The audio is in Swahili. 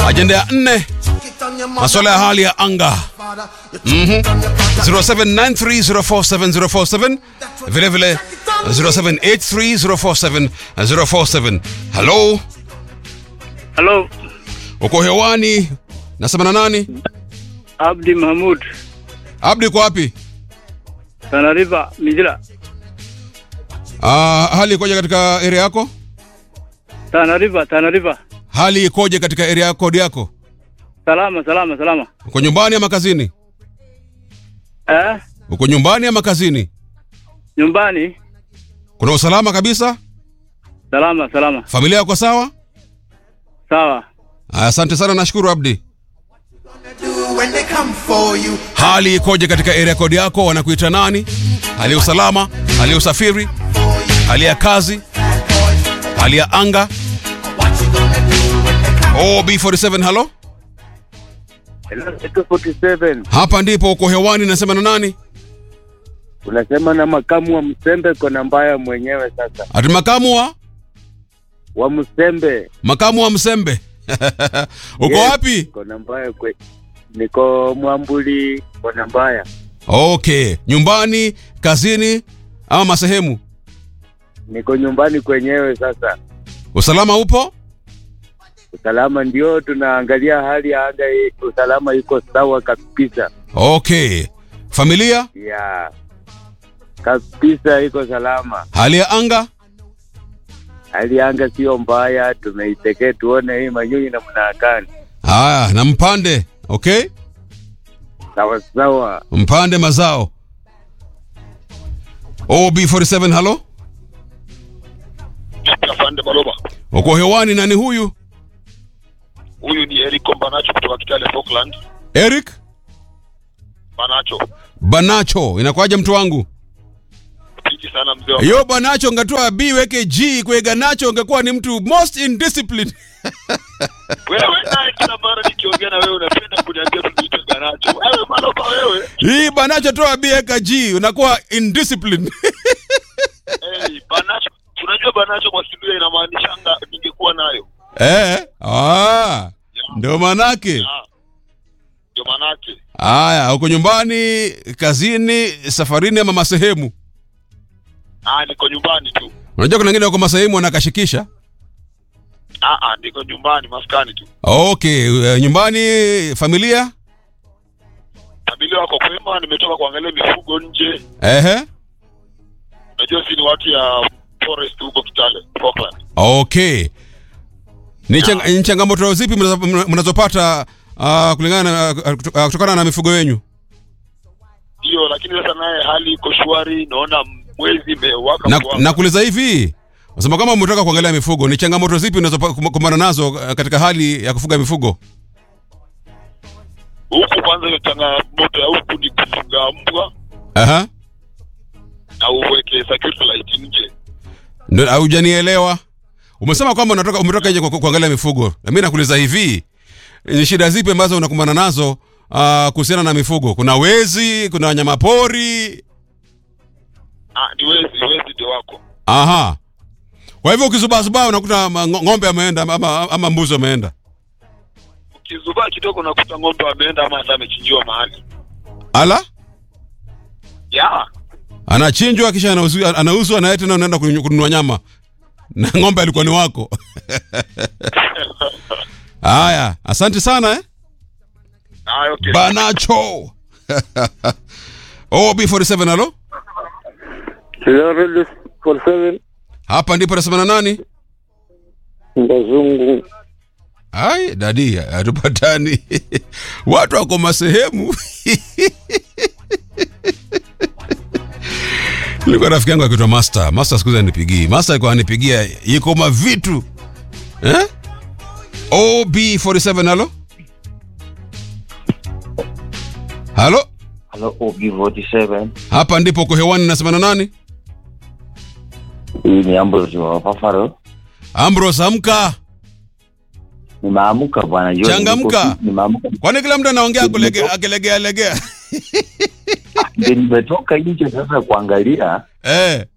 Ajenda ya nne, masuala ya hali ya anga. Mhm. 0793047047 vile vile 0783047047. Hello, Halo, uko hewani? Nasema na nani? Abdi Mahmud, Abdi, uko wapi? Tana River, Mijila. Ah, hali ikoje katika area yako? Tana River, Tana River. Hali ikoje katika area yako kodi yako? Salama, salama, salama. Uko nyumbani ama kazini? Eh? Uko nyumbani ama kazini? Nyumbani? Kuna usalama kabisa? Salama, salama. Familia yako sawa? Sawa. Aya, Asante sana, nashukuru Abdi. do when they come for you. Hali ikoje katika area kodi yako? Wanakuita nani? Hali ya usalama, hali ya usafiri, hali ya kazi, hali ya anga. OB47, halo, Hello, 47 hapa ndipo uko hewani. Nasema na nani? unasema na makamu wa Msembe kona mbaya mwenyewe sasa Ati makamu wa wa Msembe makamu wa Msembe uko Yes, wapi? kona mbaya kwe niko Mwambuli kona mbaya Okay, nyumbani, kazini ama masehemu? niko nyumbani kwenyewe sasa Usalama upo? usalama ndio tunaangalia hali ya anga hii, usalama iko sawa kabisa Okay, familia, ya kabisa iko salama hali ya anga hali ya anga sio mbaya tumeitekee tuone hii manyunyi na mnaakani haya, na mpande. Okay, sawa sawa mpande mazao. OB47, halo, Afande Baloba. uko hewani. Nani huyu? Huyu ni Eric Banacho kutoka Kitale Falkland. Eric Banacho. Banacho, inakuwaje mtu wangu? Piti sana mzee wa Yo Banacho, ngatoa B weke G kwega nacho, ungekuwa ni mtu most indisciplined. wewe naye kila mara nikiongea na wewe unapenda kuniambia tunaitwa Banacho. Wewe Baloba wewe. Hii Banacho toa B weka G, unakuwa indisciplined. Hey, Banacho. Tunajua Banacho kwa Kiluya inamaanisha anga ningekuwa nayo. eh, ah, ndio manake. Ah. Ndio manake. Haya, uko nyumbani, kazini, safarini ama masehemu? Ah, niko nyumbani tu. Unajua kuna wengine wako masehemu wanakashikisha. Ah ah, niko nyumbani maskani tu. Okay, uh, nyumbani, familia? Familia wako kwema, nimetoka kuangalia mifugo nje. Ehe. Unajua si ni watu ya forest huko Kitale Falkland. Okay. Ni, chang, ni changamoto zipi mnazo- mna- mnazopata uh, kulingana na uh, kuto- uh, kutokana na mifugo yenu? Ndio, lakini sasa naye hali iko shwari, naona mwezi imewaka Na, kuwaka. nakuuliza hivi, unasema kama umetoka kuangalia mifugo, ni changamoto zipi unazokumbana nazo uh, katika hali ya kufuga mifugo? huku kwanza hiyo changamoto ya huku ni kufuga mbwa Aha. na uweke security light nje Ndio haujanielewa. Umesema kwamba unatoka umetoka nje ku- ku- kuangalia mifugo. Na mimi nakuuliza hivi, ni shida zipi ambazo unakumbana nazo uh, kuhusiana na mifugo? Kuna wezi, kuna wanyama pori. ah, ni wezi wezi ndio wako Aha. Kwa hivyo ukizubazubaa unakuta ma- ngo- ng'ombe ameenda ama, ama mbuzi ameenda. ukizubaa kidogo unakuta ng'ombe ameenda ama hata amechinjiwa mahali Ala? ya Anachinjwa kisha anauzwa anauzwa na yeye tena unaenda kununua kununua nyama. Na ng'ombe alikuwa ni wako. Haya, asante sana eh. ah, okay. Banacho. OB47 halo? Hello, 47 Hapa ndipo nasema na nani? Mbazungu Ai, dadi, hatupatani. Watu wako masehemu. Nilikuwa rafiki yangu akiitwa Master. Master siku hizi anipigii. Master alikuwa anipigia iko mavitu. Eh? OB47 halo? Halo? Hello, OB47. Hapa ndipo uko hewani nasema na nani? Hii ni Ambrose wa Pafaro. Ambrose amka. Nimeamka bwana John. Changamka. Niko- Nimeamka. Kwani kila mtu anaongea kulege- akilegea legea? Ndio nimetoka nje sasa kuangalia Eh.